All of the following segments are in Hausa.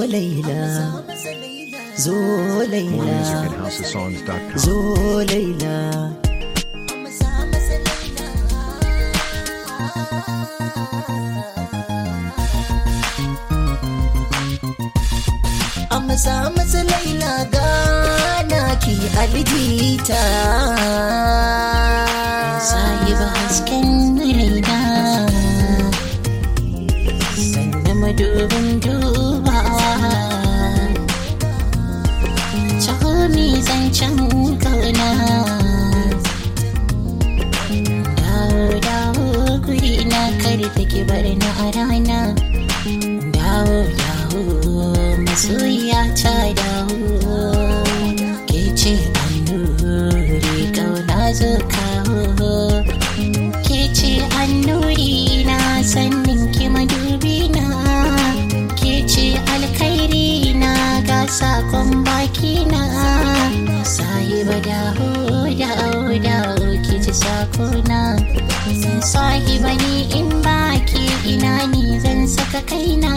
laila zo laila More music at housesongs.com. zo laila amsa masa laila gana ki aljita sahiba hasken raina sanda madubin dubawa Cakami zancen kauna dawo dawo guri na kare take bar na a rana dawo dawo masoyiya ta dawo ke ce annuri kauna zo kawo ke ce annuri na sannin ki madubi na ke ce alkhairi na ga sakon baki na sahiba dawo dawo dawo ki ji sakona sahiba ni in baki ina ni zan saka kaina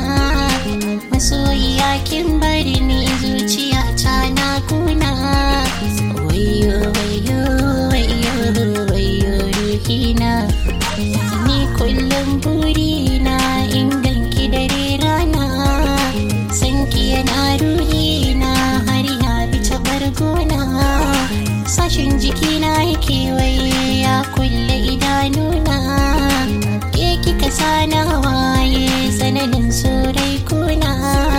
masoyiya kin bari ni zuciya ta na kuna wayo wayo wayo wayo ruhina ni kullum burina in ganki dare rana sanki yana ruhina har ya bi ta bargona sashin jikina yake waye ya kulle idanuna ke kika sana waye tsananin sorai kuna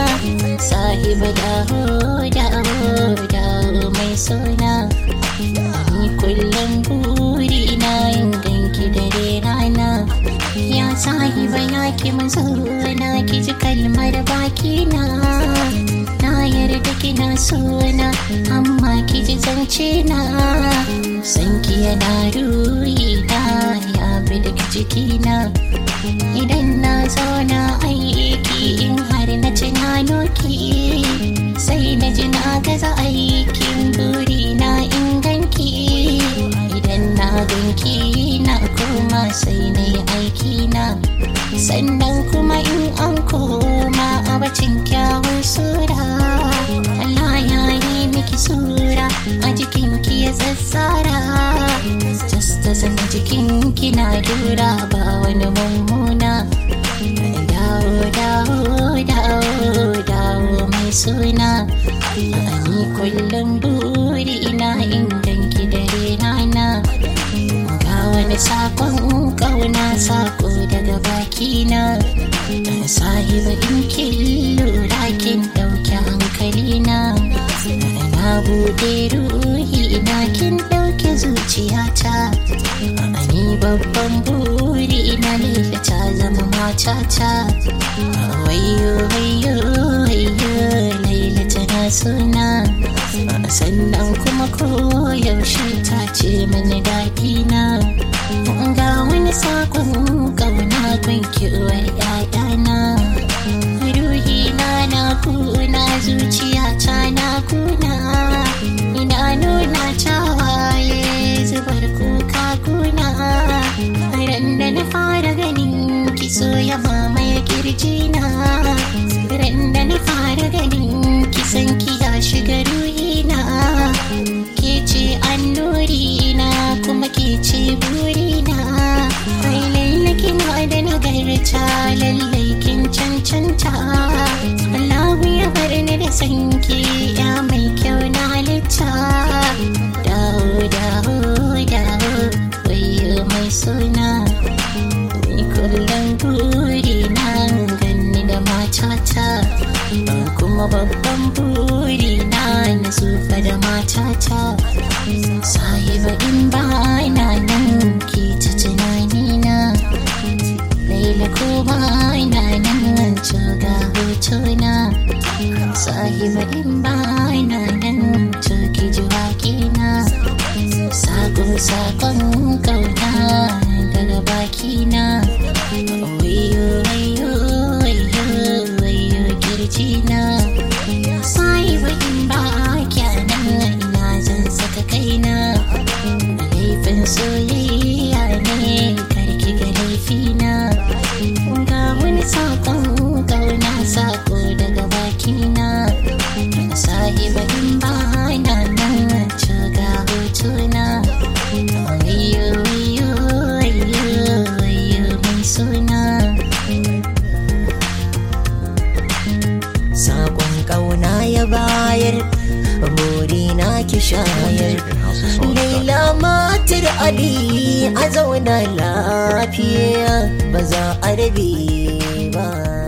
sahiba dawo dawo dawo mai sona ni kullum burina in ganki dare rana ya sahiba ya ki mazauna ki ji kalmar bakina na yarda kina sona amma ki ji zance na san ki yana ruhina ya bi daga jikina idan na zauna aiki in har na tunano ki sai na ji na gaza aikin burina in ganki idan na ganki na koma sai na yi aiki na sannan kuma in an koma a bacin kyawun sura Allah ya yi miki sura a jikinki ya tsatsara just as in jikinki na dura ba wani mummuna dawo dawo dawo dawo mai suna ni kullum buri ina in ganki dare rana ga wani sakon kauna sako daga bakina sahiba in kin lura kin dauki hankalina na bude ruhi ina kin dauke zuciyata ni babban buri ina laila ta zama matata wayo wayo wayo laila tana suna sannan kuma koyaushe ta ce mani daɗi na ga wani sakon ƙauna gunki uwar ‘ya'yana ruhi na na kuna zuciya ta na kuna ina nuna tawaye zubar kuka kuna ran da na fara ganin kiso ya mamaye kirjina ran da na fara ganin kisan ki ya shiga ruhina ke ce annuri na kuma ke ce burina ai lalle kina da nagarta lallai kin cancanta Allahu ya bar ni da sanki ya mai kyau na halitta dawo dawo dawo wayo mai suna ni kullum buri na ganni da matata kuma babban buri na na sufa da matata sahiba in ba na nan ke ta tunani na laila ko ba na nan ga hotuna sahiba in ba bayar burina ki shayar Laila matar Ali a zauna lafiya ba za a rabe ba